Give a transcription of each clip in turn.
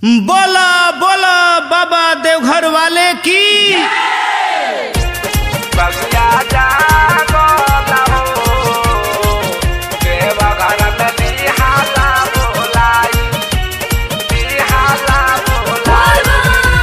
बोला बोला बाबा देवघर वाले की बगिया जागो लहो, देवघर में निहाला बोलाई, निहाला बोलाई।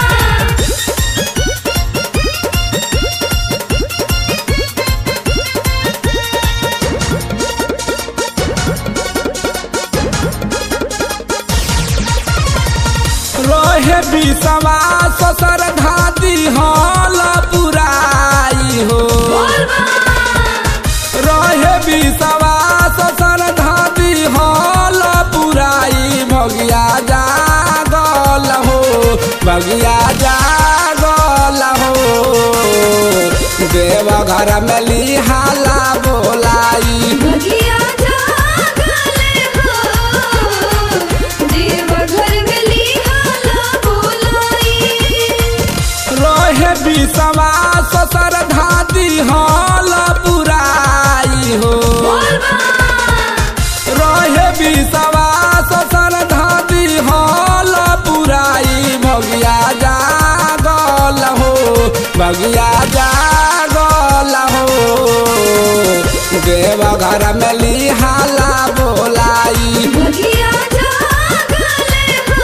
रहे बिसवा ससर धादी हल पुराई हो रहे बिसवा ससर धादी हल पुराई भगिया जागल हो भगिया जागल हो देव घर में लिहाला बोलाई भगिया जागले हो, देवघर में लिहाला बोलाई। रहे बिसवा ससर धादी हल पुराई हो रहे बिसवा ससर धादी हल पुराई भगिया जागल हो भगिया जागल हो देव घर में लिहाला बोलाई भगिया जागले हो,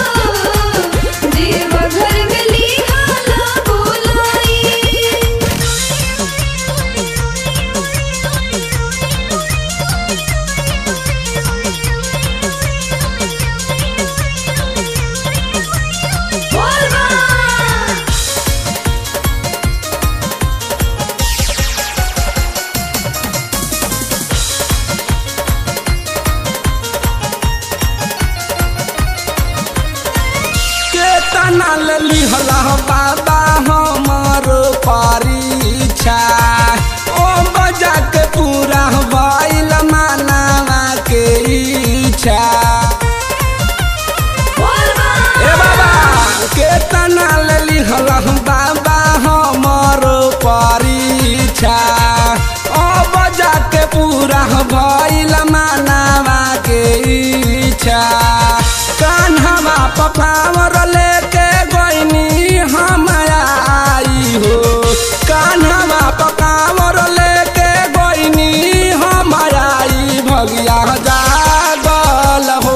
देवघर में लिहाला बोलाई। केतना लिहला बाबा हमर परीक्षा ओ बजा के पूरा भइल मानवा के इच्छा ए बाबा केतना लिहला बाबा हमर परीक्षा ओ बजा के पूरा भइल मानवा के इच्छा कान्हवा पपावर लेके गइनी हम आई हो कान्हवा पकावर लेके गइनी हम आई भगिया जागल हो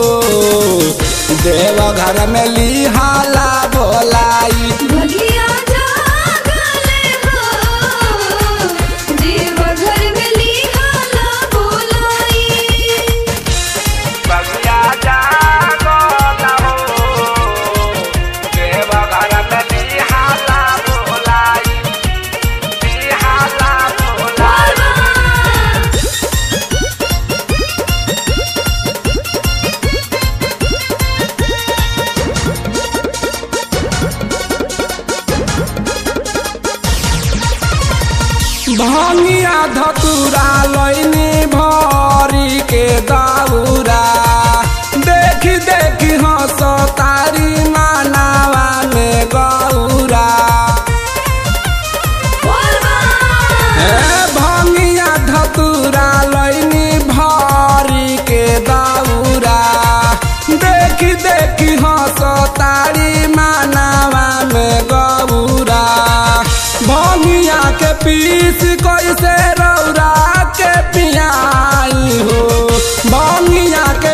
देव घर में लिहाला बोलाई भगिया जागले हो, देवघर में लिहाला बोलाई। बगिया जागो लहो, देवघर में निहाला बोलाई, निहाला बोलाई। भंगिया धतुरा लैनी भरी के दौरा देखी देखी हंस तारी मानावा में गौरा ए भंगिया धतुरा लैनी भरी के दौरा देखी देखी हंस तारी मानावा में गौरा भंगिया के पीस कैसे रौरा के पियाई हो भंगिया के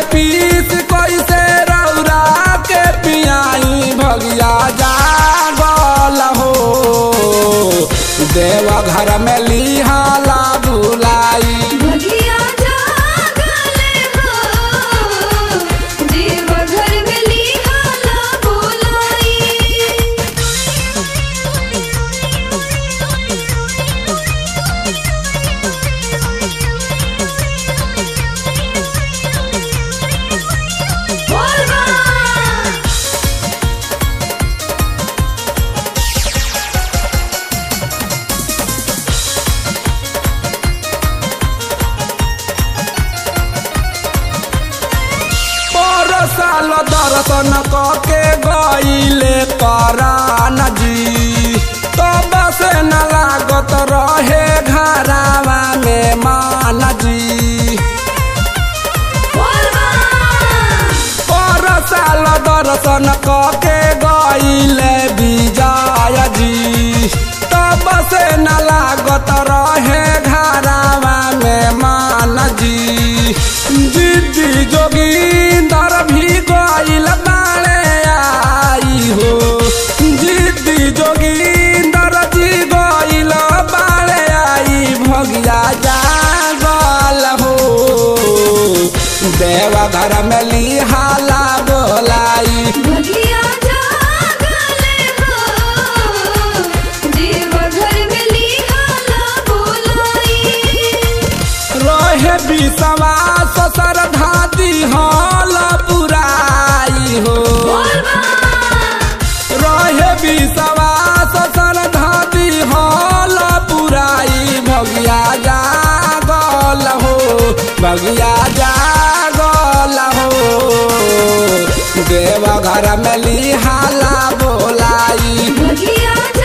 दर्शन के गईले विजय जी तब से न लागत रहे घरावा में मान जी जिद्दी जोगिंदर भी गईल बाड़े आई हो जिद्दी जोगिंदर जी गईल बाड़े आई भगिया जागल हो देवघर में लिहाला बोलाई भगिया जागले हो देवघर में लिहाला बोलाई रहे विश्वास श्रद्धा दिहल पुराई हो रहे विश्वास श्रद्धा दिहल पुराई भगिया जागल हो भगिया जागल हो देवघर में लिहाला बोलाई भगिया